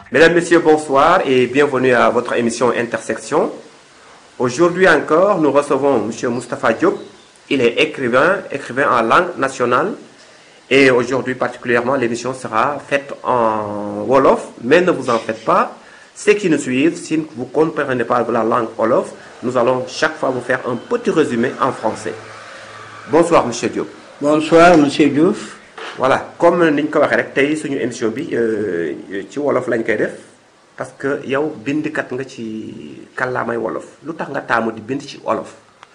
Mesdames, Messieurs, bonsoir et bienvenue à votre émission Intersection. Aujourd'hui encore, nous recevons M. Moustapha Diop. Il est écrivain, écrivain en langue nationale. Et aujourd'hui particulièrement, l'émission sera faite en Wolof, mais ne vous en faites pas. Ceux qui nous suivent, si vous ne comprenez pas la langue Wolof, nous allons chaque fois vous faire un petit résumé en français. Bonsoir, M. Diop. Bonsoir, monsieur Diouf. voilà comme ni ñu ko waxee rek tey suñu émission bi ci wolof lañ koy def parce que yow bindkat nga ci kàllaamay wolof lu tax nga taamu di bind ci wolof.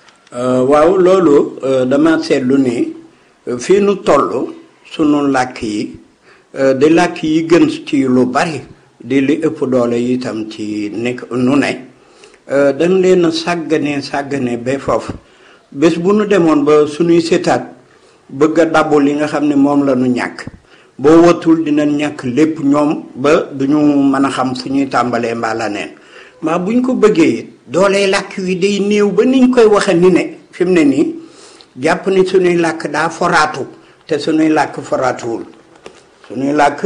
waaw loolu dama seetlu ni fii nu toll sunu làkk yi di làkk yi gën ci lu bari di li ëpp doole itam ci nekk nu ne dañ leen a sàggane sàggane ba foofu bés bu nu demoon ba suñuy seetaat bëgg a dabbu li nga xam ne moom la ñu ñàkk boo watul dina ñàkk lépp ñoom ba duñu mën a xam fu ñuy tàmbalee mbaa la neen maa buñ ko bëggee doolee làkk wi day néew ba niñ koy waxe ni ne fi mu ne nii jàpp ni suñuy làkk daa foraatu te suñuy làkk foraatuwul suñuy làkk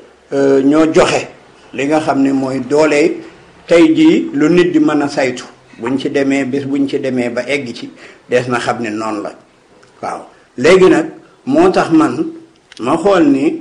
ñoo joxe li nga xam ne mooy doolee tey jii lu nit di mën a saytu buñ ci demee bés buñ ci demee ba egg ci des na xam ne noonu la waaw léegi nag moo tax man ma xool ni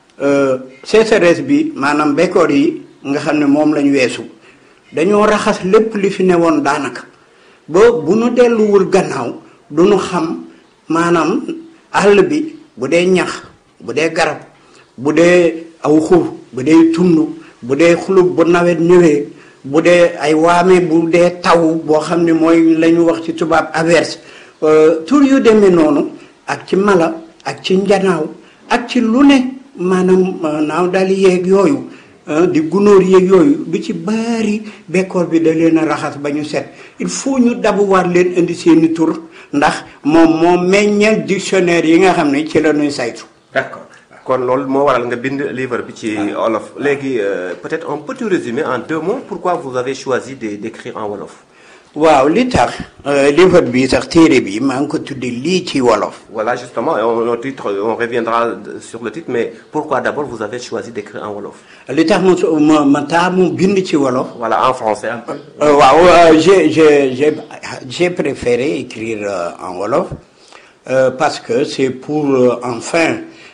sécheresse bi maanaam bekkoor yi nga xam ne moom lañ weesu dañoo raxas lépp li fi newoon daanaka ba bu nu delluwul gannaaw du nu xam maanaam àll bi bu dee ñax bu dee garab bu dee aw xur bu dee tund bu dee xulub bu nawet ñëwee bu dee ay waame bu dee taw boo xam ne mooy la ñu wax ci tubaab averse tur yu demee noonu ak ci mala ak ci njanaaw ak ci lu ne maanaam naaw daal yeeg yooyu di gunóor yeeg yooyu du ci bari bekkoor bi da leen a raxas ba ñu set il faut ñu dabuwaat leen indi seeni tur ndax moom moo meññal dictionnaire yi nga xam ne ci la ñuy saytu. d'accord kon loolu moo waral nga bind livre bi ci wolof léegi peut-être un petit résumé en deux mots pourquoi vous avez choisi de d'écrire en wolof. waaw li tax livre bi sax téere bi maa ngi ko tuddee lii ci wolof. voilà justement on, on titre on reviendra sur le titre mais pourquoi d'abord vous avez choisi d'écrire en wolof. li tax ma ma ma taamu bind ci wolof. voilà en français un peu. waaw j'ai j'ai j'ai j'ai préféré écrire en wolof parce que c'est pour enfin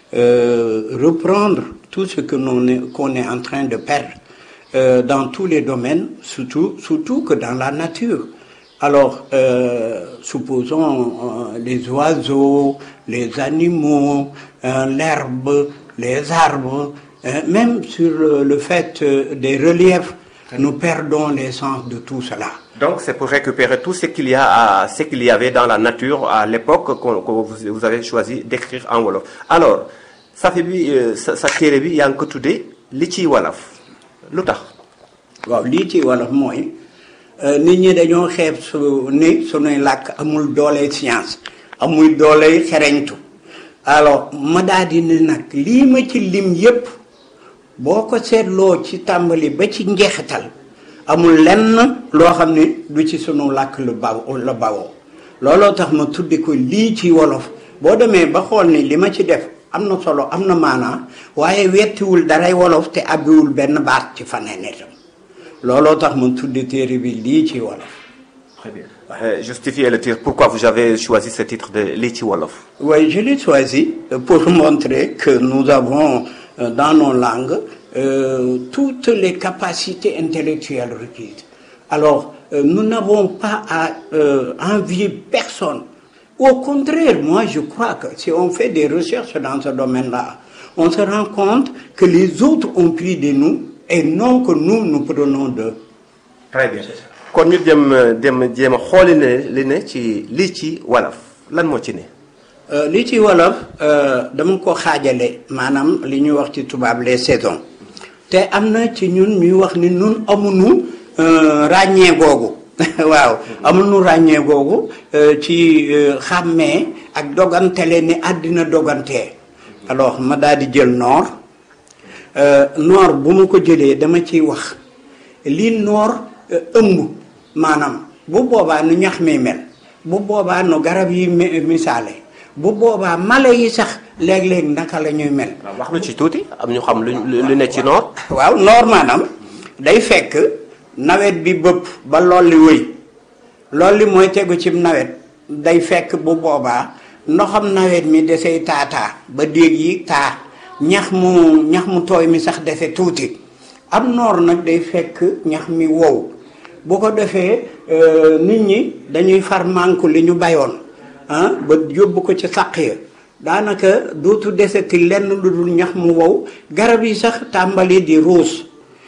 reprendre tout ce que l'on est qu'on est en train de perdre. Euh, dans tous les domaines, surtout, surtout que dans la nature. Alors, euh, supposons euh, les oiseaux, les animaux, l'herbe, les arbres, même sur le fait des reliefs, nous perdons l'essence de tout cela. Donc, c'est pour récupérer tout ce qu'il y a, à, ce qu'il y avait dans la nature à l'époque que, que vous, vous avez choisi d'écrire en Wolof. Alors, ça fait bi, ça, ça téere bi yaa ngi ko tuddee li ciy Wolof. lu tax. waaw lii ci wolof mooy nit ñi dañoo xeeb su ni sunuy làkk amul doole science amul doole xereñtu alors ma daal di ne nag lii ma ci lim yépp boo ko seetloo ci tàmbali ba ci njeexital amul lenn loo xam ne du ci sunu làkk lu baw la bawoo looloo tax ma tuddi ko lii ci wolof boo demee ba xool ni li ma ci def am na solo am na maanaa waaye wettiwul daray wolof te abbiwul benn baat ci faneen itam looloo tax ma tudde téere bi lii ci wolof. Très bien. Euh, justifiez le titre. Pourquoi vous avez choisi ce titre de lii ci wolof. Oui, je l'ai choisi pour montrer que nous avons euh, dans nos langues euh, toutes les capacités intellectuelles requises. Alors, nous n'avons pas à envier personne. Au contraire, moi je crois que si on fait des recherches dans ce domaine-là, on se rend compte que les autres ont pris de nous et non que nous nous prenons d'eux. Très bien. kon ñu dem dem jéem a xooli ne li ne ci lii ci wolof lan moo ci ne. li ci wolof dama ko xaajale maanaam li ñuy wax ci tubaab les saisons te am na ci ñun ñuy wax ni ñun amuñu ràññee googu waaw amuñu ràññee googu ci xàmmee ak dogantele ni àddina dogantee alors ma daal di jël noor noor bu ma ko jëlee dama ciy wax li noor ëmb maanaam bu boobaa nu ñax mi mel bu boobaa nu garab yi misaale bu boobaa mala yi sax léeg-léeg naka la ñuy mel. waaw wax lu ci tuuti am ñu xam lu lu ne ci noor. waaw noor maanaam day fekk nawet bi bëpp ba lool li wëy lool li mooy tegu ci nawet day fekk bu boobaa ndoxam nawet mi desey taataa ba déeg yi taa ñax mu ñax mu tooy mi sax dese tuuti am noor nag day fekk ñax mi wow bu ko defee nit ñi dañuy far manku li ñu bayoon ah ba yóbbu ko ci sàq ya daanaka dootu deseti lenn lu dul ñax mu wow garab yi sax tàmbali di ruus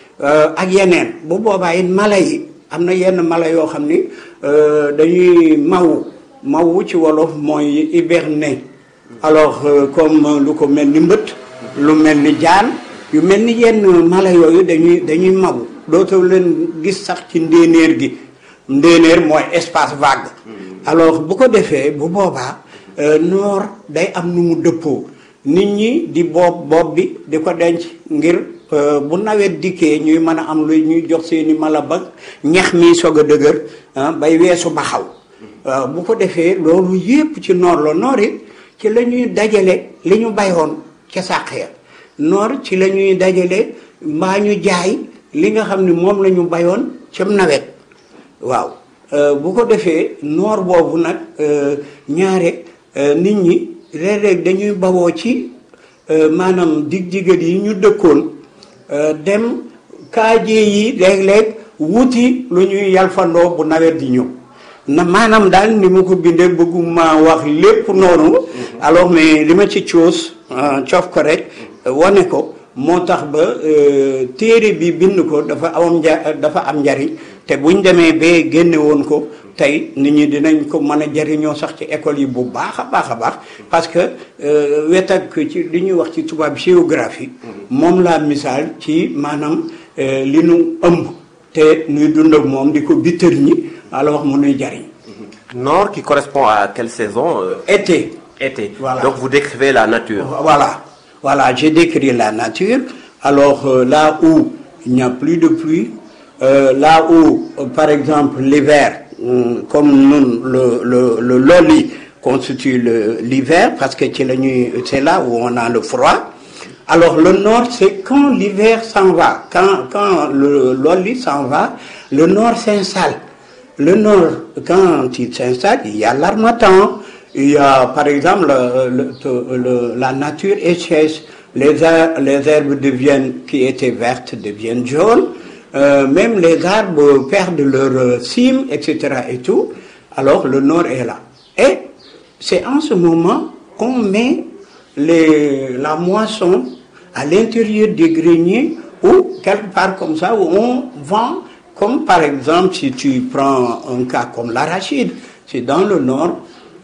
ak yeneen bu boobaa it mala yi am na yenn mala yoo xam ni dañuy maw mawu ci wolof mooy hiberner alors comme lu ko mel ni mbët lu mel ni jaan yu mel ni yenn mala yooyu dañuy dañuy maw dootoo leen gis sax ci ndéenéer gi ndéenéer mooy espace vague alors bu ko defee bu boobaa noor day am nu mu dëppoo nit ñi di boob boob bi di ko denc ngir bu nawet dikkee ñuy mën a am lu ñuy jox seeni mala ba ñax mi soog a dëgër bay weesu ba xaw bu ko defee loolu yépp ci noor la noor it ci la ñuy dajale li ñu bayoon ca sàq ya noor ci la ñuy dajale mbaa ñu jaay li nga xam ne moom la ñu bayoon cam nawet waaw bu ko defee noor boobu nag ñaare nit ñi léeg-léeg dañuy bawoo ci maanaam dig digat yi ñu dëkkoon dem kaajee yi léeg-léeg wuti lu ñuy yalfandoo bu nawet di ñëw na maanaam daal ni ma ko bindee bëgguma wax lépp noonu alors mais li ma ci coos coof ko rek wane ko moo tax ba téere bi bind ko dafa am nja dafa am njariñ te buñ demee ba génne woon ko tey nit ñi dinañ ko mën a jariñoo sax ci école yi bu baax a baax a baax parce que wet ak ci li ñuy wax ci tubaab géographie moom laa misaal ci maanaam li nu ëmb te nuy dund ak moom di ko bittër ñi alors mu nuy jariñ Nord qui correspond à quelle saison euh, été Été. Voilà. Donc vous décrivez la nature. Voilà, voilà, j'ai décrit la nature. Alors euh, là où il n'y a plus de pluie, euh, là où, euh, par exemple, l'hiver, hum, comme nous, le, le, le loli constitue le- l'hiver, parce que c'est la nuit- c'est là où on a le froid. Alors le nord, c'est quand l'hiver s'en va, quand, quand le loli s'en va, le nord s'installe. Le nord, quand il s'installe, il y a l'armatan, il y a par exemple le- le- le- la nature échèche, les, her- les herbes deviennent, qui étaient vertes deviennent jaunes, Euh, même les arbres perdent leur euh, cime, etc. et tout. Alors le nord est là. Et c'est en ce moment qu'on met les, la moisson à l'intérieur des greniers ou quelque part comme ça où on vend, comme par exemple si tu prends un cas comme l'arachide, c'est dans le nord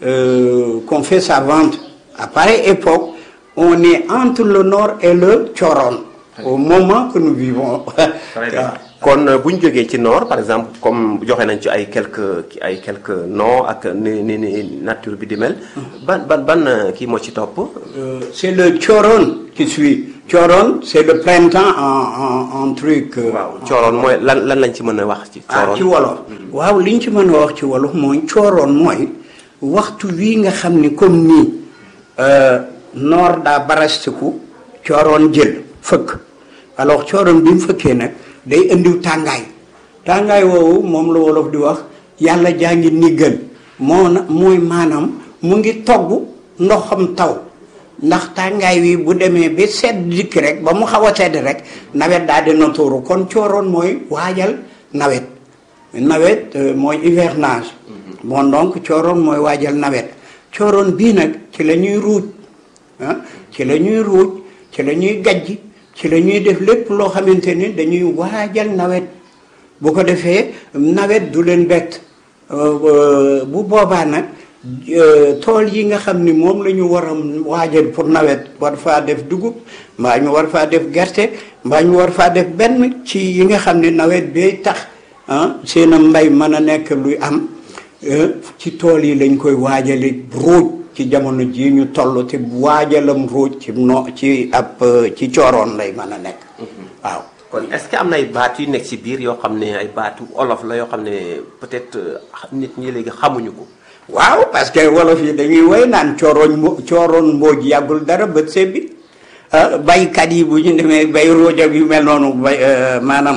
euh, qu'on fait sa vente. À pareille époque, on est entre le nord et le Choron, au moment que nous vivons. Très bien. kon bu ñu jógee ci nord par exemple comme joxe nañ ci ay quelques ay quelques noms ak ni ni ni nature bi di mel. ban ban ban euh, kii moo ci topp. Euh, c'est le Choron qui suit. Choron, c'est le printemps en, en, en truc. euh, waaw cooroon mooy lan lan lañ ci mën a wax ci. ah ci cooroon wolof waaw liñ ci mën a wax ci wolof mooy cooroon mooy waxtu wii nga xam ni comme nii euh, noor daa barastiku cooroon jël fëkk alors cooroon bi mu fëkkee nag day indiw tàngaay tàngaay woowu moom la wolof di wax yàlla jaa ngi niggal moo na mooy maanaam mu ngi togg ndoxam taw ndax tàngaay wi bu demee ba sedd dikk rek ba mu xaw a sedd rek nawet daal dina tuuru kon cooroon mooy waajal nawet nawet euh, mooy hivernage bon donc cooroon mooy waajal nawet cooroon bii nag ci la ñuy ruuj ah ci la ñuy ruuj ci la ñuy gajj ci la ñuy def lépp loo xamante ni dañuy waajal nawet bu ko defee nawet du leen bett Euh, euh, bu boobaa nag euh, tool yi nga xam ni moom la ñu war a waajal pour nawet war faa def dugub mbaa ñu war faa def gerte mbaa ñu war faa def benn ci yi nga xam ne nawet bay tax ah seen a mbay mën a nekk luy am euh, ci tool yi lañ koy waajale ruuj ci jamono ji ñu toll te waajalam ruuj ci no ci ab euh, ci cooroon lay mën a nekk waaw kon est-ce que am na ay baat yu nekk ci biir yoo xam ne ay baatu olof la yoo xam ne peut-être euh, nit ñi léegi xamuñu ko. waaw parce que wolof yi dañuy woy naan cooroon mbo cooroon mbooj yàggul dara bët sebbi baykat yi bu ñu demee bay rooj ak yu mel noonu bay maanaam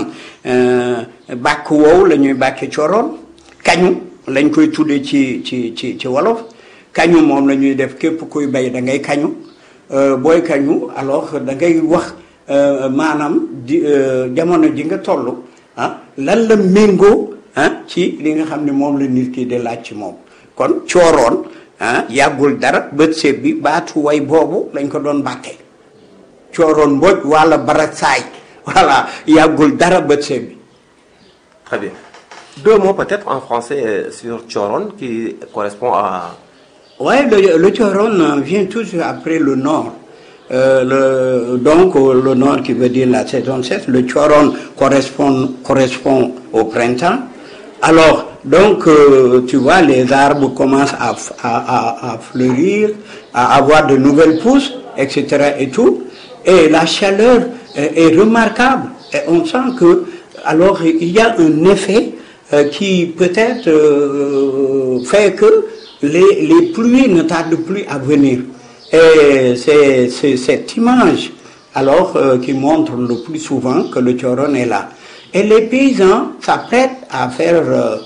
bàkk woowu la ñuy bàkke cooroon kañu lañ koy tuddee ci ci ci ci wolof kañu moom la ñuy def képp kuy bay da ngay kañu booy kañu alors da ngay wax maanaam di jamono ji nga toll ah lan la méngoo ah ci li nga xam ne moom la nit ki di laaj ci moom kon cooroon ah yàggul dara bët seeb bi baatu way boobu lañ ko doon bàkkee cooroon mbooj wala bara saay voilà yàggul dara bët seeb bi Très bien. Deux mots peut-être en français euh, sur Choron qui correspond à... Oui, le, le Choron vient toujours après le nord. Euh, le, donc le nord qui veut dire la saison 7, le Choron correspond, correspond au printemps. Alors, donc, euh, tu vois, les arbres commencent à, à, à, à, fleurir, à avoir de nouvelles pousses, etc. Et tout. Et la chaleur est, est remarquable. Et on sent que, alors, il y a un effet euh, qui peut-être euh, fait que les, les pluies ne tardent plus à venir. Et c'est cette image alors euh, qui montre le plus souvent que le Choron est là. Et les paysans s'apprêtent à faire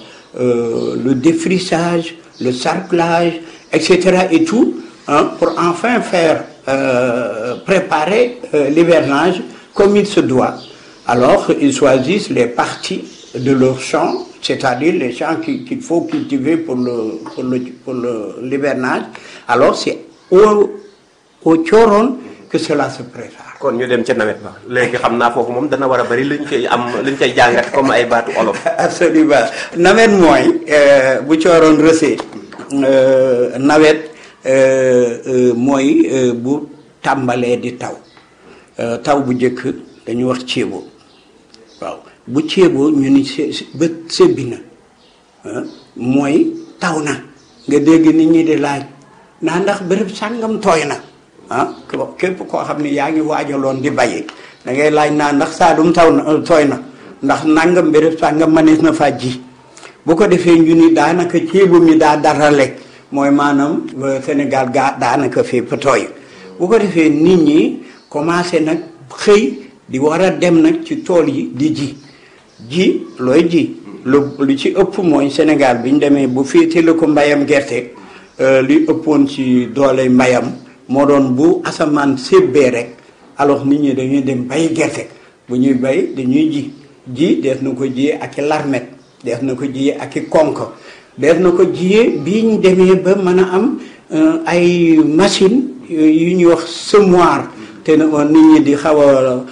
le défrichage, le sarclage, etc. et tout, hein, pour enfin faire préparer l'hivernage comme il se doit. Alors, ils choisissent les parties de leur champ, c'est-à-dire les champs qu'il qu faut cultiver pour le pour le pour l'hivernage. Alors, c'est au au Choron que cela se prépare. kon ñu dem ca nawet ba léegi xam naa foofu moom dana war a bari luñ koy am luñ koy jàngat comme ay baatu olof. absolument nawet mooy bu Choron rësee nawet mooy bu tàmbalee di taw taw bu njëkk dañu wax ceebo waaw bu ceeboo ñu ni ba sébbi na mooy taw na nga dégg nit ñi di laaj naa ndax bërëb sàngam tooy na ah képp koo xam ne yaa ngi waajaloon di bayi da ngay laaj naa ndax Saalum taw na tooy na ndax nangam bërëb sàngam manees na faa ji bu ko defee ñu ni daanaka ceebu mi daa darale mooy maanaam Sénégal gaa daanaka fépp tooy bu ko defee nit ñi commencé nag xëy di war a dem nag ci tool yi di ji ji looy ji lu lu ci ëpp mooy Sénégal bi ñu demee bu féete la ko mbayam gerte li ëppoon ci doole mbayam moo doon bu asamaan sébbee rek alors nit ñi dañuy dem bay gerte bu ñuy bay dañuy ji ji def na ko jiyee ak i larmet def na ko jiyee ak i konk def na ko jiyee bi ñu demee ba mën a am ay machine yu ñuy wax semoir te nit ñi di xaw a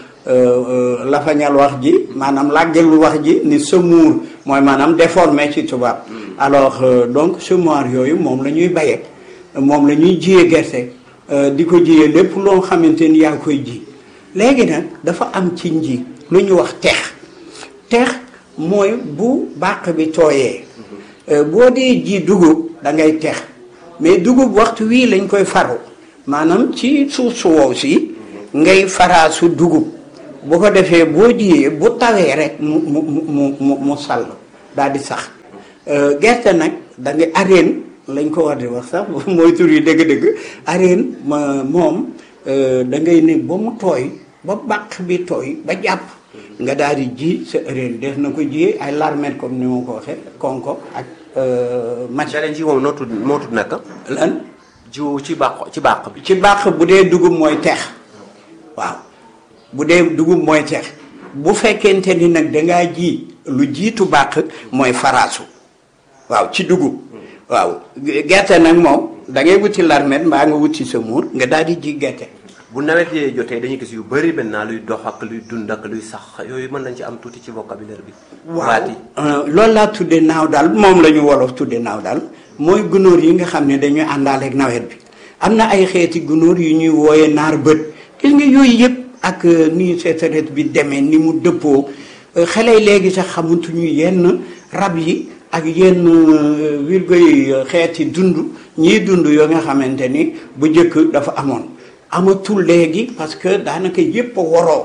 lafañal wax ji maanaam làggelul wax ji ni semour mooy maanaam déformé ci tubaab alors donc semoir yooyu moom la ñuy bayee moom la ñuy jiyee gerte di ko jiyee lépp loo xamante ni yaa koy ji léegi nag dafa am ci nji lu ñu wax teex teex mooy bu bàq bi tooyee boo dee ji dugub da ngay teex mais dugub waxtu wii lañ koy faru maanaam ci suuf su wow si ngay faraasu dugub bu ko defee boo jiyee bu tawee rek mu mu mu mu mu sàll daal di sax gerte nag da ngay areen lañ ko war di wax sax mooy tur yi dëgg-dëgg areen ma moom da ngay ne ba mu tooy ba bàq bi tooy ba jàpp nga daal di ji sa areen def na ko jiyee ay larmet comme ni ma ko waxee konko ak match daleen ji moom noo tudd moo tudd naka lan jiw ci bàq ci bàq bi ci bàq bu dee dugub mooy teex waaw bu dee dugub mooy teex bu fekkente ni nag dangaa ji lu jiitu bàq mooy faraasu waaw ci dugub waaw gerte nag moom da ngay wuti larmet mbaa nga wuti sa muur nga daal di ji gerte bu nawet yee jotee dañuy gis yu bëri maintenant luy dox ak luy dund ak luy sax yooyu mën nañ ci am tuuti ci vocabulaire bi waaw loolu laa tudde naaw daal moom la ñu wolof tudde naaw daal mooy gunóor yi nga xam ne dañuy àndaaleeg nawet bi am na ay xeeti gunóor yu ñuy wooye naar bët gis nga yooyu yëpp ak ni sécheresse bi demee ni mu dëppoo xale yi léegi sax xamutuñu yenn rab yi ak yenn wirgo yi xeeti dund ñiy dund yoo nga xamante ni bu njëkk dafa amoon amatul léegi parce que daanaka yëpp a waroo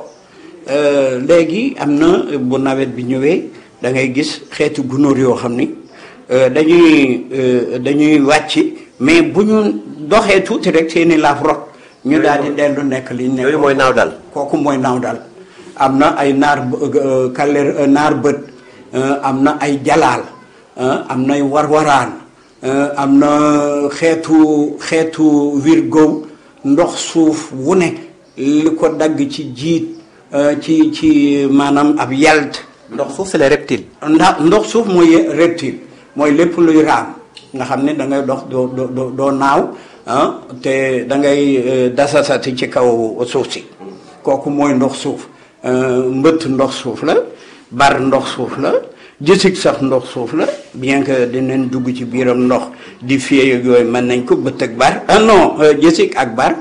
léegi am na bu nawet bi ñëwee da ngay gis xeetu gunóor yoo xam ni dañuy dañuy wàcc mais bu ñu doxee tuuti rek seeni laaf rot ñu daal di dellu nekk li ñu nekk yooyu mooy naaw dal kooku mooy naaw dal am na ay naar kaler naar bët am na ay jalaal am nay warwaraan am na xeetu xeetu wirgow ndox suuf wu ne li ko dagg ci jiit ci ci maanaam ab yalt ndox suuf c'est les reptiles ndax ndox suuf mooy reptile mooy lépp luy raam nga xam ne da ngay dox doo doo doo naaw te da ngay dasasati ci kaw suuf si kooku mooy ndox suuf mbëtt ndox suuf la bar ndox suuf la jësig sax ndox suuf la bien que dinañ dugg ci biiram ndox di fiyee yooyu mën nañ ko bëtt ak bar ah non jësig ak bar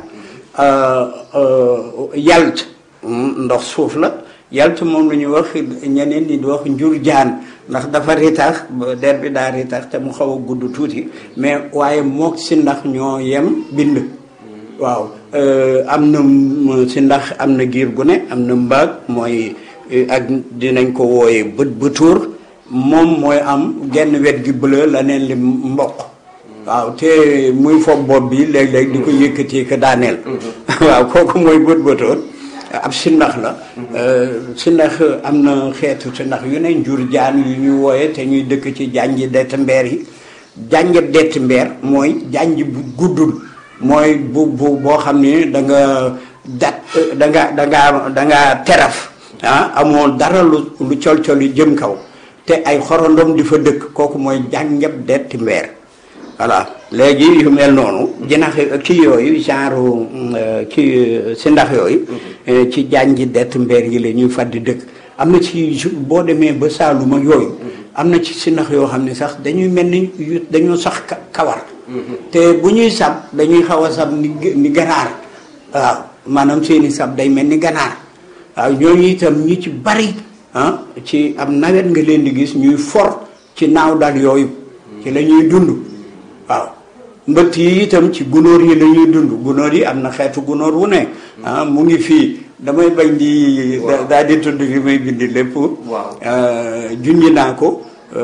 yalt ndox suuf la yalt moom la ñuy wax ñeneen ñi di wax njur jaan ndax dafa ritax der bi daa ritax te mu xaw a gudd tuuti mais waaye mook si ndax ñoo yem bind waaw am na si ndax am na giir gu ne am na mbaag mooy ak dinañ ko wooye bët bëtuur moom mooy am genn wet gi bleu la neen li mboq waaw te muy foog bopp bi léeg-léeg di ko yëkkati ko daaneel waaw kooku mooy bët bëtuur ab sindax la sindax am na xeetu sindax yu ne njur jaan yu ñuy wooye te ñuy dëkk ci janj dett mbeer yi janj dett mbeer mooy janj bu guddul mooy bu bu boo xam ni da nga dat da nga da nga da nga teraf ah amoo dara lu lu col-col yi jëm kaw te ay xorondom di fa dëkk kooku mooy janjab detti mbeer voilà léegi yu mel noonu jinax kii yooyu genre kii si ndax yooyu ci janji dett mbeer yi la ñuy faddi dëkk am na ci boo demee ba Saaluma yooyu am na ci si ndax yoo xam ne sax dañuy mel ni dañoo sax kawar te bu ñuy sab dañuy xaw a sab ni ni ganaar waaw maanaam seeni sab day mel ni ganaar waaw ñooñu itam ñi ci bari ah ci am nawet nga leen di gis ñuy for ci naaw dal yooyu ci la ñuy dund waaw mbëtt yi itam ci gunóor yi la ñuy dund gunóor yi am na xeetu gunóor wu ne ah mu ngi fii damay bañ di daal di tudd li may bindi lépp junñi naa ko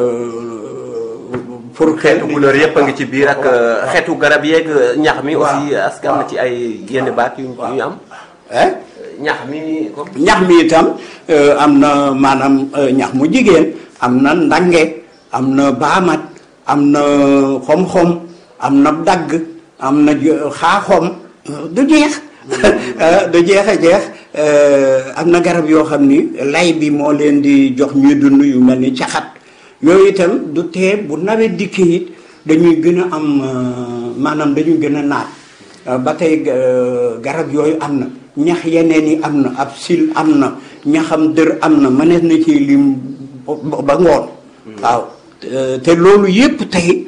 pour xeetu gunóor yëpp a ngi ci biir ak xeetu garab yeeg ñax mi aussi est-ce que am na ci ay yenn baat yu ñu am ñax mi comme ñax mi itam am na maanaam ñax mu jigéen am na ndange am na baamat am na xom-xom am na dagg am na xaaxom du jeex du jeex a jeex am na garab yoo xam ni lay bi moo leen di jox ñuy dund yu mel ni caxat yooyu itam du tee bu nawet dikkee it dañuy gën a am maanaam dañuy gën a naat ba tey garab yooyu am na ñax yeneen yi am na ab sil am na ñaxam dër am na mënees na ci lim ba ngoon waaw te loolu yépp tey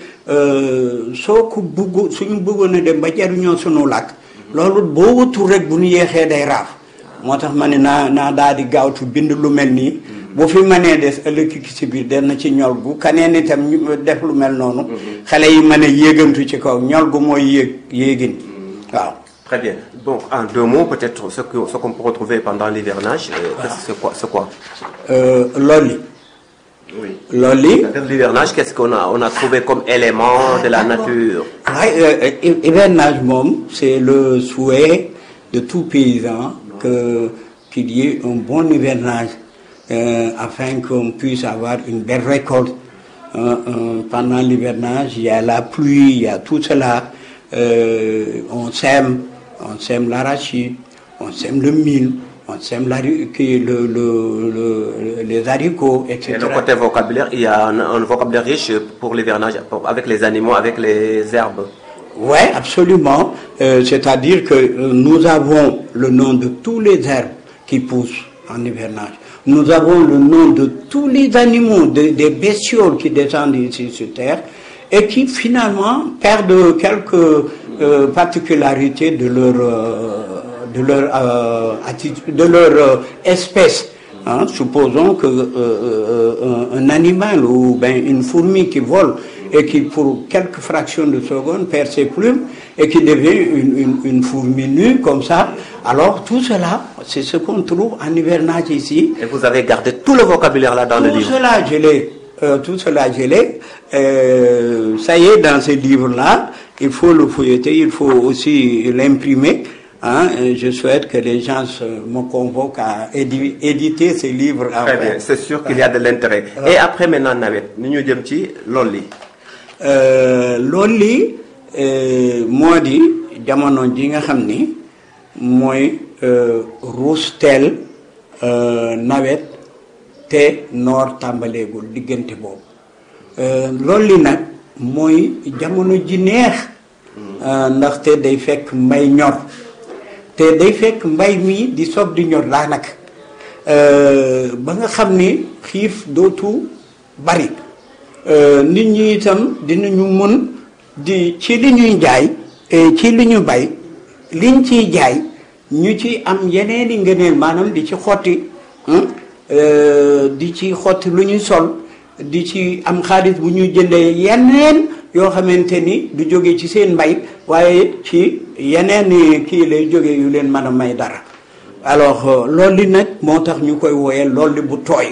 soo ko bëgg suñu bëggoon a dem ba jariñoo sunu làkk loolu boo wutul rek bu ñu yeexee day raaf moo tax ma ne naa naa daal di gaawtu bind lu mel nii bu fi mënee des ëllëg ki si biir den na ci ñol gu kaneen itam ñu def lu mel noonu xale yi mën a yéegantu ci kaw ñol gu mooy yéeg yéegin waaw Très bien. Donc, en deux mots, peut-être ce qu'on ce qu'on peut retrouver pendant l'hivernage, euh, c'est quoi, c'est quoi euh, loli Oui. loli Dans l'hivernage, qu'est-ce qu'on a, on a trouvé comme élément de la nature waaye euh, hivernage moom c'est le souhait de tout paysan que qu'il y ait un bon hivernage euh, afin qu'on puisse avoir une belle récolte Euh, euh, pendant l'hivernage il y a la pluie il y a tout cela euh, on sème on sème l'arachide on sème le mil on sème l'hari- qui- le, le, le- les haricots etc Et le côté vocabulaire, il y a un, un vocabulaire riche pour l'hivernage, pour- avec les animaux, avec les herbes. Oui, absolument. Euh, C'est-à-dire que euh, nous avons le nom de tous les herbes qui poussent en hivernage. Nous avons le nom de tous les animaux, de- des bestioles qui descendent ici sur Terre et qui finalement perdent quelques euh, particularités de leur, euh, de leur, euh, attitude, de leur euh, espèce. Hein, supposons que euh, euh, un, un animal ou ben une fourmi qui vole et qui pour quelques fractions de seconde perd ses plumes et qui devient une, une, une fourmi nue comme ça, alors tout cela, c'est ce qu'on trouve en hivernage ici. Et vous avez gardé tout le vocabulaire là dans le Tout livre. cela, je l'ai euh, tout cela je l'ai. Euh, ça y est, dans ce livre-là, il faut le feuilleter, il faut aussi l'imprimer. Hein, et je souhaite que les gens se- me convoquent à édi- éditer ce livre. très bien c'est sûr qu'il y a de l'intérêt et après maintenant nawet ni ñu jëm ci loolu li Euh, loolu li euh, moo di jamono ji nga xam ni mooy euh, ruus teel euh, nawet te noor tàmbaleegul diggante boobu Euh, loolu li nag mooy jamono ji neex euh, ndaxte day fekk mbay ñor te day fekk mbay mi di soog di ñor daanaka euh, ba nga xam ni xiif dootu bari Euh, nit ñi itam dinañu mën di ci li ñuy jaay eh, ci li ñu bay liñ ciy jaay ñu ci am yeneen i ngëneel maanaam di ci xotti hmm, euh, di ci xotti lu ñuy sol di ci am xaalis bu ñuy jëndee yeneen yoo xamante ni du jóge ci seen mbay waaye ci yeneen i kii lay jóge yu leen mën a may dara alors euh, loolu li nag moo tax ñu koy wooyee loolu li bu tooy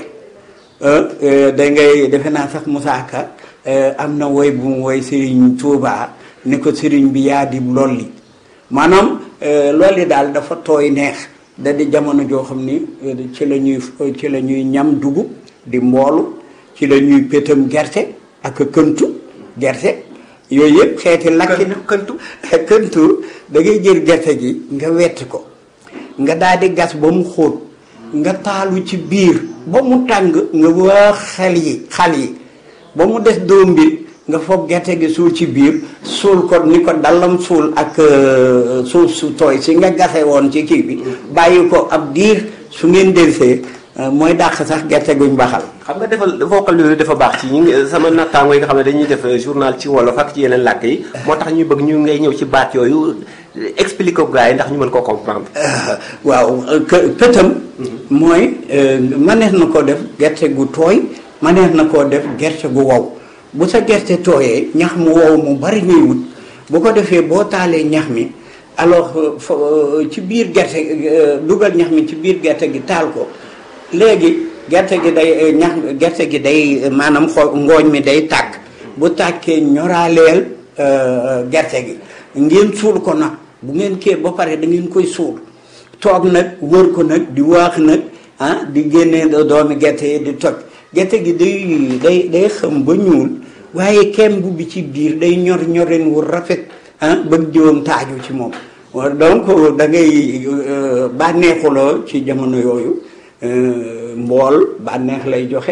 da ngay defe naa sax Moussa Ka am na woy bu mu woy Serigne Touba ni ko Serigne bi yaa di lolli maanaam lolli daal dafa tooy neex da di jamono joo xam ni ci la ñuy ci la ñuy ñam dugub di mboolu ci la ñuy pétam gerte ak këntu gerte yooyu yëpp xeeti lakki na këntu këntu da ngay jël gerte gi nga wetti ko nga daal di gas ba mu xóot nga taalu ci biir ba mu tàng nga waa xel yi xal yi ba mu des doom bi nga foog gerte gi suul ci biir suul ko ni ko dallam suul ak euh, suuf su tooy si nga gase woon ci kii bi bàyyi ko ab diir su ngeen delsee euh, mooy dàq sax gerte guñ baxal xam nga defal vocal yooyu dafa baax ci ñi ngi sama nattaango yi nga xam ne dañuy def journal ci wolof ak ci yeneen làkk yi moo tax ñuy bëgg ñu ngay ñëw ci baat yooyu expliquer ko gars yi ndax ñu mën koo comprendre waaw kë- këtam mooy manees na koo def gerte gu tooy manees na koo def gerte gu wow bu sa gerte tooyee ñax mu wow mu bari ngay wut bu ko defee boo taalee ñax mi alors fa ci biir gerte dugal ñax mi ci biir gerte gi taal ko léegi gerte gi day ñax gerte gi day maanaam xo ngooñ mi day tàkk bu tàkkee ñoraaleel gerte gi ngeen suul ko nag bu ngeen kee ba pare da ngeen koy suul toog nag wër ko nag di waax nag ah di génnee doomi gerte yi di toj gerte gi day day day xam ba ñuul waaye kem bu bi ci biir day ñor ñorin wu rafet ah bëgg jiwam taaju ci moom donc da ngay bànneexuloo ci jamono yooyu mbool bànneex lay joxe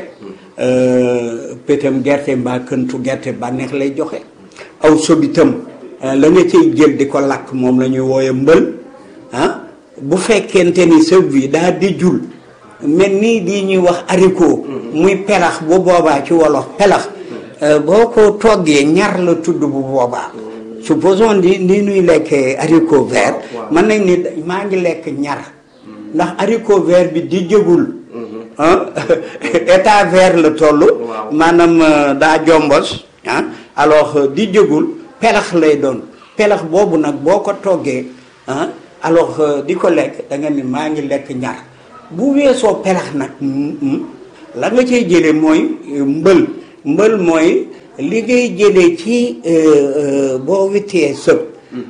pétam gerte mbaa këntu gerte bànneex lay joxe aw sobitam la nga cay jël di ko lakk moom la ñuy wooye mbël ah bu fekkente ni sëb bi daa di jul mel nii di ñuy wax haricot muy pelax bu boobaa ci wolof pelax boo ko toggee ñar la tudd bu boobaa supposons ni ni nuy lekkee haricot vert mën nañ ni maa ngi lekk ñar ndax haricot vert bi di jëgul ah état vert la toll maanaam daa jombos ah alors di jëgul pelax lay doon pelax boobu nag boo ko toggee ah alors di ko lekk da nga ni maa ngi lekk ñar bu weesoo pelax nag la nga cay jëlee mooy mbël mbël mooy li ngay jëlee ci boo wittee sëb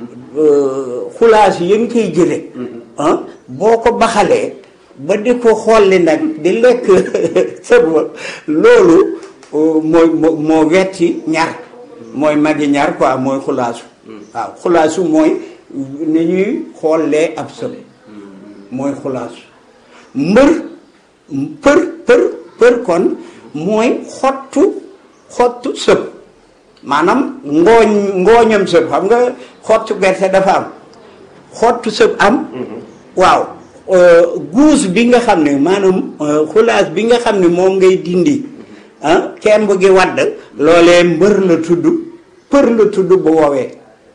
xulaas yi nga koy jëlee ah boo ko baxalee ba di ko xolli nag di lekk sëb ba loolu mooy moo wetti ñar mooy magi ñaar quoi mooy xulaasu waaw xulaasu mooy ni ñuy xoolee ab sëb mooy xulaasu mbër për për për kon mooy xottu xottu sëb maanaam ngooñ ngooñam sëb xam nga xottu gerte dafa am xottu sëb am waaw guus bi nga xam ne maanaam xulaas bi nga xam ne moom ngay dindi ah kemb gi wadd loolee mbër la tudd për la tudd bu woowee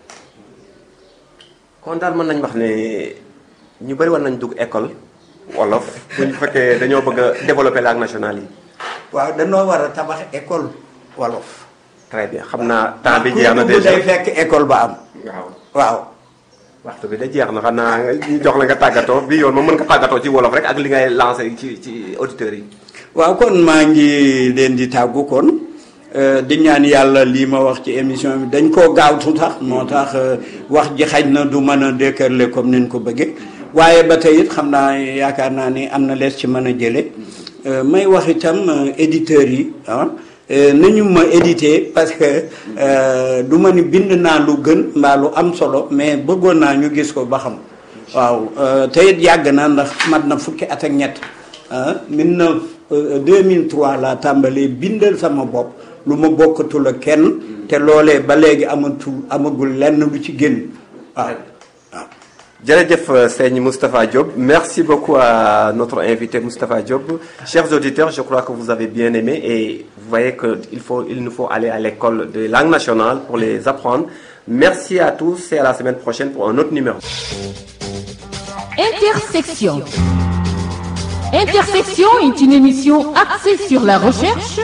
kon daal mën nañ wax ne ñu bëri war nañ dugg école wolof bu ñu fekkee dañoo bëgg a développer langue nationale yi waaw dañoo war a tabax école wolof très bien xam naa temps bi jeex na ku déjà day fekk école ba am waaw waaw waxtu bi da jeex na xam naa ñu jox la nga tàggatoo bi yoon moom mën nga tàggatoo ci wolof rek ak li ngay lancé ci ci auditeurs yi waaw kon maa ngi leen di tàggu kon di ñaan yàlla lii ma wax ci émission bi dañ koo gaawtu tax moo tax wax ji xaj na du mën a dékërle comme ni ñu ko bëggee waaye ba tey it xam naa yaakaar naa ni am na lees ci mën a jële may wax itam éditeurs yi ah nañu ma édité parce que du ma ni bind naa lu gën mbaa lu am solo mais bëggoon naa ñu gis ko ba xam waaw te it yàgg na ndax mat na fukki at ak ñett ah mille neuf 2003 laa tàmbalee bindal sama bopp lu ma bokkatul ak kenn te loolee ba léegi amatul amagul lenn lu ci génn waaw waaw. Jërëjëf Seigne Moustapha Diop. Merci beaucoup à notre invité Moustapha Diop. Chers auditeurs, je crois que vous avez bien aimé et vous voyez qu'il faut, il nous faut aller à l'école de langue nationale pour les apprendre. Merci à tous et à la semaine prochaine pour un autre numéro. Intersection. Intersection est une émission axée sur la recherche.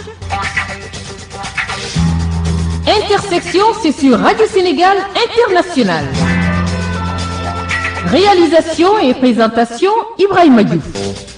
Intersection, c'est sur Radio Sénégal International. Réalisation et présentation Ibrahim Diouf.